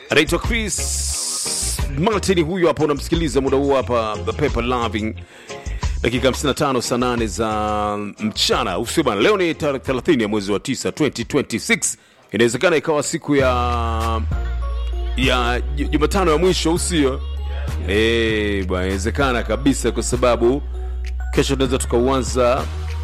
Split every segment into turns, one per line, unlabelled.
anaitwa Chris Martin, huyu hapa unamsikiliza muda huu hapa Paper Loving, dakika 55 saa 8 za mchana usio bana. Leo ni tarehe 30 ya mwezi wa 9 2026, inawezekana ikawa siku ya ya Ju- Jumatano ya mwisho usio eh bwana, inawezekana kabisa, kwa sababu kesho tunaweza tukauanza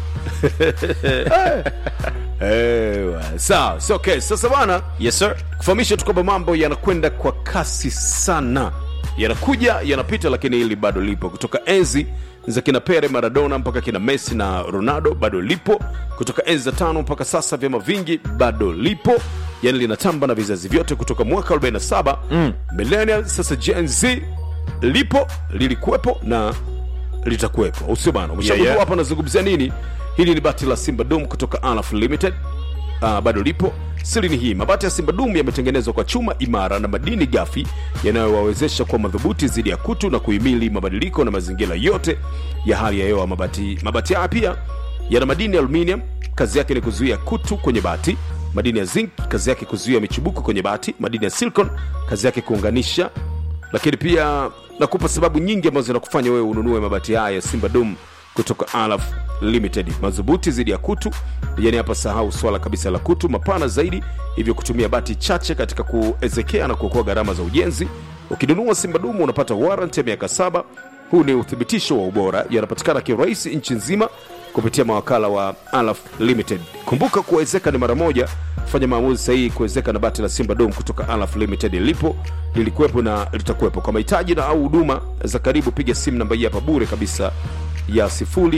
Eh, bwana. sawa so, okay. Sasa bana
Yes sir.
kufahamisha tu kwamba mambo yanakwenda kwa kasi sana, yanakuja yanapita, lakini hili bado lipo. Kutoka enzi za kina Pele, Maradona mpaka kina Messi na Ronaldo bado lipo. Kutoka enzi za tano mpaka sasa vyama vingi bado lipo, yani linatamba na vizazi vyote kutoka mwaka 47 mm. millennial sasa Gen Z lipo, lilikuwepo na litakuwepo, usio bana. Umeshagundua
Yeah, yeah.
hapa nazungumzia nini? Hili ni bati la Simba Dum kutoka Alaf Limited uh, bado lipo. Siri ni hii, mabati ya Simba Dum yametengenezwa kwa chuma imara na madini gafi yanayowawezesha kuwa madhubuti dhidi ya kutu na kuhimili mabadiliko na mazingira yote ya hali ya hewa. Mabati mabati haya pia yana madini ya aluminium, kazi yake ni kuzuia kutu kwenye bati. Madini ya zinc, kazi yake kuzuia michubuko kwenye bati. Madini ya silicon, kazi yake kuunganisha lakini pia nakupa sababu nyingi ambazo zinakufanya wewe ununue mabati haya ya Simba Dum kutoka Alaf Limited, madhubuti dhidi ya kutu. Yani hapa sahau swala kabisa la kutu, mapana zaidi, hivyo kutumia bati chache katika kuezekea na kuokoa gharama za ujenzi. Ukinunua Simba Dum unapata warranty ya miaka saba. Huu ni uthibitisho wa ubora, yanapatikana kirahisi nchi nzima kupitia mawakala wa Alaf Limited. Kumbuka kuwezeka ni mara moja. Fanya maamuzi sahihi kuwezeka na bati la Simba Dom kutoka Alaf Limited. Lipo, lilikuwepo na litakuwepo. Kwa mahitaji na au huduma za karibu, piga simu namba hii hapa bure kabisa ya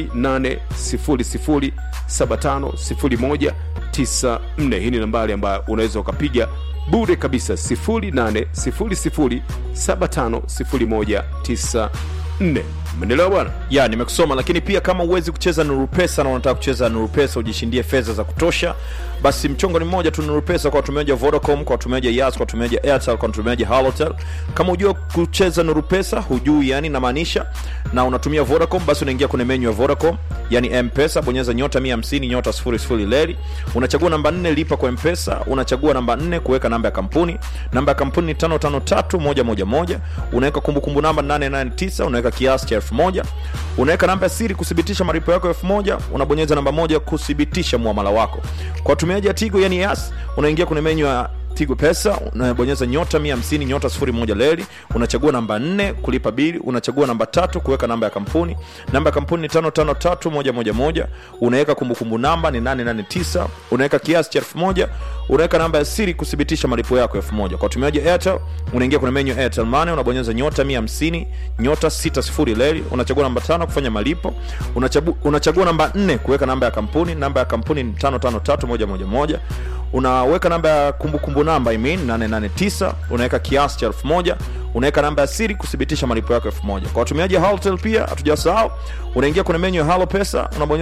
0800750194. Hii ni nambari ambayo unaweza ukapiga bure kabisa 0800750194. Umeelewa bwana?
ya nimekusoma lakini pia kama huwezi kucheza nuru pesa na unataka kucheza nuru pesa ujishindie fedha za kutosha basi mchongo ni mmoja tu nuru pesa kwa watumiaji wa vodacom kwa watumiaji wa yas kwa watumiaji wa airtel kwa watumiaji wa halotel kama hujua kucheza nuru pesa hujui yani namaanisha na unatumia vodacom basi unaingia kwenye menyu ya vodacom yani mpesa bonyeza nyota 150 nyota 00 leri unachagua namba 4 lipa kwa mpesa unachagua namba 4 kuweka namba ya kampuni namba ya kampuni ni 553111 unaweka kumbukumbu namba 889 unaweka kiasi cha 1000 unaweka namba ya siri kuthibitisha malipo yako 1000 unabonyeza namba moja kuthibitisha muamala wako kwa watumiaji wa tigo yani yas unaingia kwenye menyu ya tigo pesa unabonyeza nyota 150 nyota 01 leli unachagua namba 4 kulipa bili unachagua namba tatu kuweka namba ya kampuni namba ya kampuni ni 553111 unaweka kumbukumbu namba ni 889 unaweka kiasi cha 1000 unaweka namba ya siri kuthibitisha malipo yako 1000 kwa watumiaji wa airtel unaingia kwenye menyu ya airtel money unabonyeza nyota 150 nyota 60 leli unachagua namba tano kufanya malipo unachagu, unachagua namba 4 kuweka namba ya kampuni namba ya kampuni ni 553111 unaweka namba ya kumbukumbu namba I mean, 889 unaweka kiasi cha 1000 unaweka namba ya siri kuthibitisha malipo yako 1000 kwa watumiaji wa Halotel pia hatujasahau unaingia kwenye menyu ya halo pesa unabonyeza